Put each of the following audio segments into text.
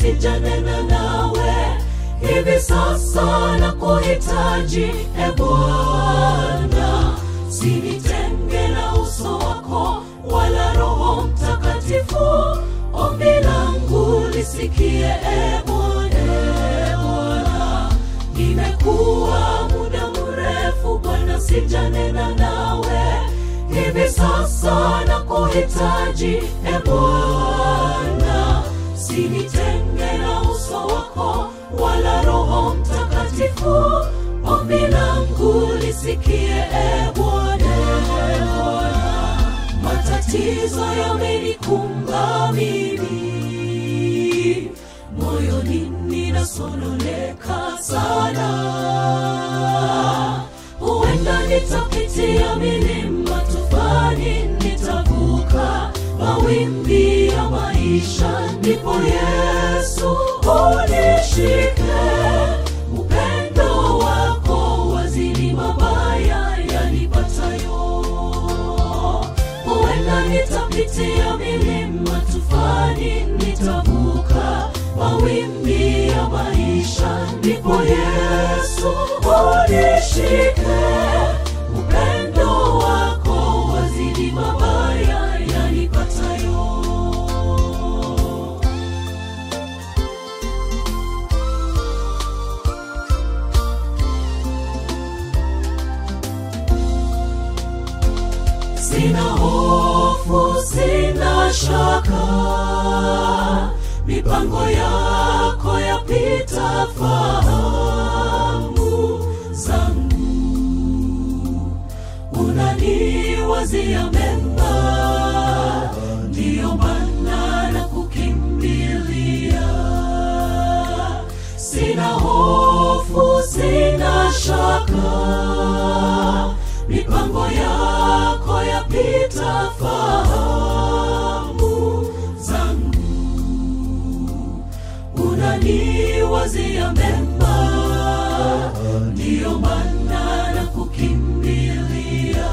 sijanena nawe hivi sasa na kuhitaji e Bwana, sinitenge na uso wako wala Roho Mtakatifu. Ombi langu lisikie e Bwana, e Bwana. Nimekuwa muda mrefu Bwana, sijanena nawe hivi sasa na kuhitaji e Bwana, sinitenge na uso wako wala Roho Mtakatifu. Ombi langu lisikie e Bwana, e Bwana. Matatizo yamenikumba mimi, moyoni ninasononeka sana. Huenda nitapitia milima, tufani nitavuka mawimbi ya maisha, ndipo Yesu unishike. Upendo wako wazidi mabaya yanipatayo. Huenda nitapitia milima, tufani nitavuka mawimbi ya maisha, ndipo Yesu unishike. Upendo wako wazidi mabaya yanipatayo. Sina hofu, sina shaka, mipango yako yapita fahamu zangu, unaniwazia mema, ndiyo maana na kukimbilia. Sina hofu, sina shaka, mipango yako yapita fahamu zangu, unaniwazia mema, ndiyo maana na kukimbilia.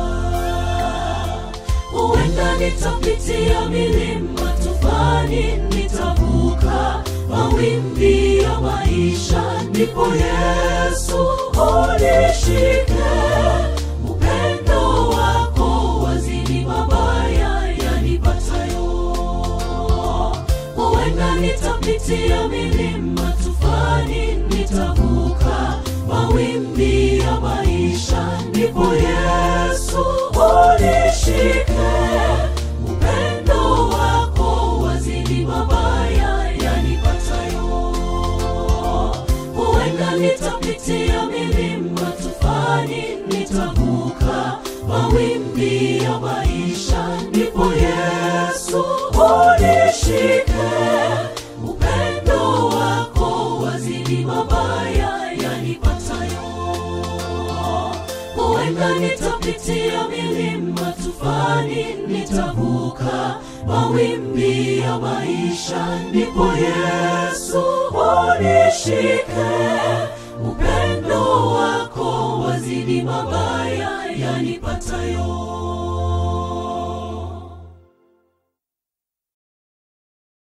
Huenda nitapitia milima, tufani nitavuka mawimbi ya maisha, ndipo Yesu unishike. Upendo wako wazidi mabaya yanipatayo. Huenda nitapitia milima, tufani nitavuka mawimbi ya maisha, ndipo Yesu unishike. Upendo wako wazidi mabaya yanipatayo. Huenda nitapitia milima, tufani nitavuka mawimbi ya maisha, ndipo Yesu unishike. Upendo wako wazidi mabaya yanipatayo. Huenda nitapitia milima, tufani nitavuka mawimbi ya maisha, ndipo Yesu unishike. Upendo wako wazidi mabaya yanipatayo.